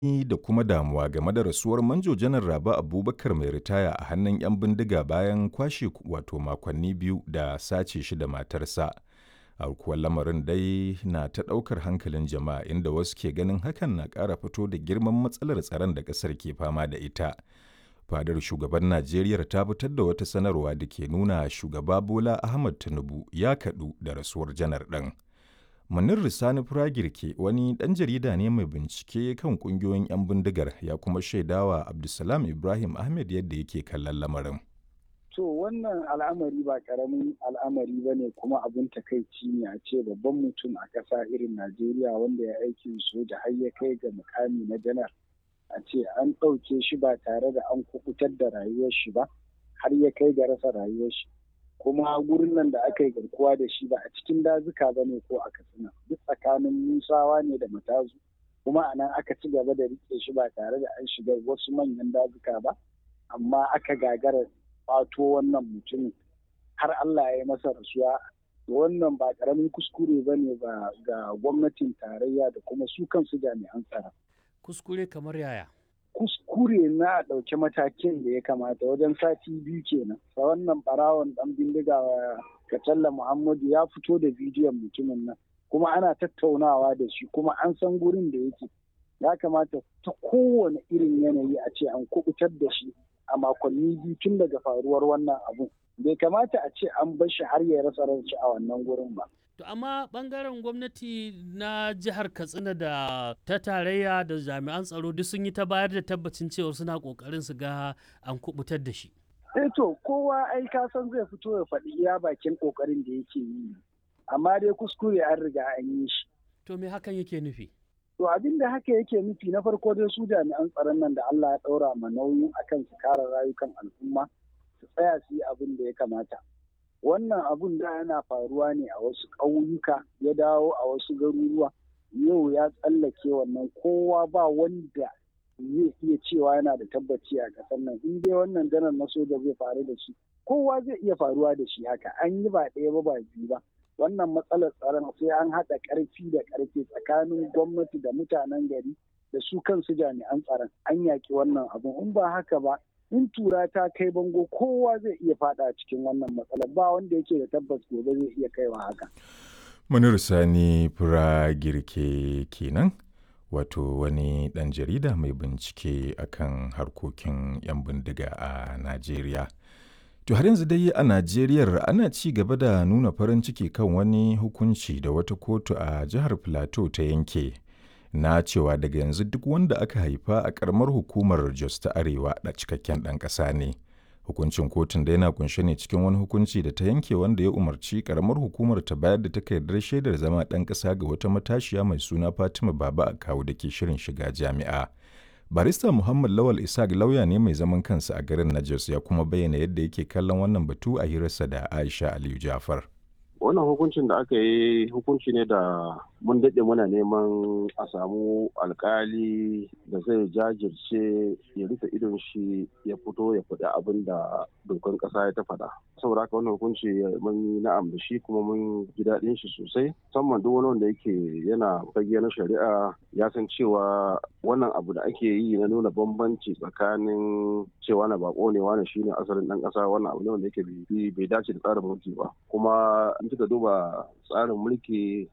da kuma damuwa game da rasuwar Manjo Janar Rabe Abubakar mai ritaya a hannun 'yan bindiga bayan kwashe wato makonni biyu da sace shi da matarsa. Aukuwar lamarin dai na ta ɗaukar hankalin jama'a inda wasu ke ganin hakan na ƙara fito da girman matsalar tsaron da ƙasar ke fama da ita. Fadar shugaban Najeriya ta fitar da wata sanarwa da ke nuna shugaba Bola Ahmad Tinubu ya kaɗu da rasuwar janar ɗin. Munir Risani Firagirke wani ɗan jarida ne mai bincike kan ƙungiyoyin 'yan bindigar ya kuma shaidawa Abdulsalam Ibrahim Ahmed yadda yake kallon lamarin. To wannan al'amari ba ƙaramin al'amari ba ne kuma abin takaici ne a ce babban mutum a ƙasa irin Najeriya wanda ya aikin soja har ya kai ga mukami na janar. A ce an ɗauke shi ba tare da an kukutar da rayuwar shi ba har ya kai ga rasa rayuwar shi. kuma gurin nan da aka yi garkuwa da shi ba a cikin dazuka ba ne ko a katsina duk tsakanin musawa ne da matazu kuma a nan aka ci gaba da rike shi ba tare da an shiga wasu manyan dazuka ba amma aka gagara fato wannan mutumin har Allah ya yi masa rasuwa wannan ba karamin kuskure ba ne ga gwamnatin tarayya da kuma su kansu jami'an tsaro. Kuskure kamar yaya? kuskure na ɗauki matakin da ya kamata wajen sati biyu kenan sa wannan barawon ɗan bindiga katalla muhammadu ya fito da bidiyon mutumin nan kuma ana tattaunawa da shi kuma an san gurin da yake ya kamata ta kowane irin yanayi a ce an kubutar da shi a makonni biyu tun daga faruwar wannan abu bai kamata a ce an bar shi har ya rasa ranci a wannan gurin ba To amma bangaren gwamnati na jihar Katsina da ta tarayya da jami'an tsaro duk sun yi ta bayar da tabbacin cewa suna kokarin su ga an kubutar da shi. Eh to kowa ai ka san zai fito ya faɗi iya bakin kokarin da yake yi. Amma dai kuskure an riga an yi shi. To me hakan yake nufi? To abin da haka yake nufi na farko dai su jami'an tsaron nan da Allah ya ɗaura ma nauyin akan su kare rayukan al'umma su tsaya su yi abin da ya kamata. wannan abun da yana faruwa ne a wasu ƙauyuka ya dawo a wasu garuruwa yau ya tsallake wannan kowa ba wanda zai iya cewa yana da tabbaci a ƙasar nan in dai wannan janar na soja zai faru da shi kowa zai iya faruwa da shi haka an yi ba ɗaya ba ba biyu ba wannan matsalar tsaron sai an haɗa ƙarfi da ƙarfe tsakanin gwamnati da mutanen gari da su kansu jami'an tsaron an yaƙi wannan abun in ba haka ba in tura ta kai bango kowa zai iya fada cikin wannan matsalar ba wanda yake da tabbas gobe zai iya kaiwa haka. Munir Sani Fura Girke kenan wato wani ɗan jarida mai bincike akan harkokin 'yan bindiga a Najeriya. To har yanzu dai a Najeriya ana ci gaba da nuna farin ciki kan wani hukunci da wata kotu a jihar Plateau ta yanke. na cewa daga yanzu duk wanda aka haifa a karamar hukumar Jos ta Arewa da cikakken ɗan ƙasa ne. Hukuncin kotun da yana kunshe ne cikin wani hukunci da ta yanke wanda ya umarci karamar hukumar ta bayar da takardar shaidar zama ɗan ƙasa ga wata matashiya mai suna Fatima Baba a kawo da ke shirin shiga jami'a. Barista Muhammad Lawal Isaac lauya ne mai zaman kansa a garin na Jos ya kuma bayyana yadda yake kallon wannan batu a hirarsa da Aisha Aliyu Jafar. wannan hukuncin da aka yi hukunci ne da mun daɗe muna neman a samu alkali da zai jajirce ya rufe idon shi ya fito ya faɗi abin da dokan ƙasa ya ta faɗa saboda haka wannan hukunci mun yi na'am da shi kuma mun ji daɗin shi sosai musamman duk wani wanda yake yana fage na shari'a ya san cewa wannan abu da ake yi na nuna bambanci tsakanin cewa na bako ne wani shine asalin ɗan ƙasa wannan abu ne wanda yake bai dace da tsarin mulki ba kuma kika duba tsarin mulki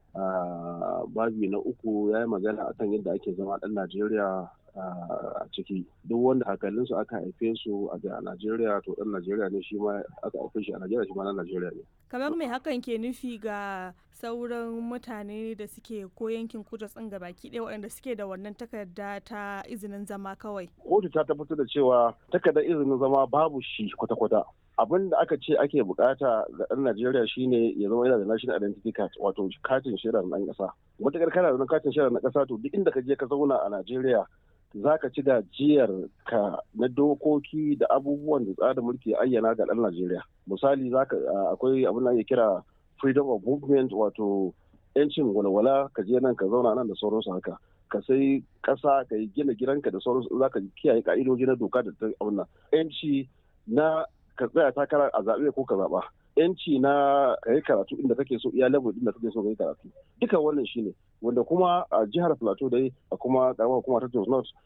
a babi na uku ya yi magana akan yadda ake zama ɗan najeriya a ciki duk wanda hakalinsu aka haife su a najeriya to ɗan najeriya ne shi ma aka haife shi a najeriya shi ma na najeriya ne kamar mai hakan ke nufi ga sauran mutane da suke ko yankin kudu tsin baki ɗaya waɗanda suke da wannan takarda ta izinin zama kawai kotu ta tabbatar da cewa takardar izinin zama babu shi kwata-kwata abin da aka ce ake bukata ga ɗan Najeriya shine ya zama yana da national identity card wato katin shaidar ɗan ƙasa. Matakar kana da katin shaidar na ƙasa to duk inda ka je ka zauna a Najeriya za ka ci gajiyar ka na dokoki da abubuwan da tsarin mulki ayyana ga ɗan Najeriya. Misali akwai abin da ake kira freedom of movement wato yancin walwala ka je nan ka zauna nan da sauransu haka. ka sai ƙasa ka yi gina gidanka da sauransu za ka kiyaye ka'idoji na doka da ta abin yanci na ka tsaya takara a zaɓe ko ka zaɓa yanci na ka yi karatu inda kake so iya level inda kake so ka yi karatu duka wannan shine wanda kuma a jihar plateau dai a kuma karamar hukuma ta Jos North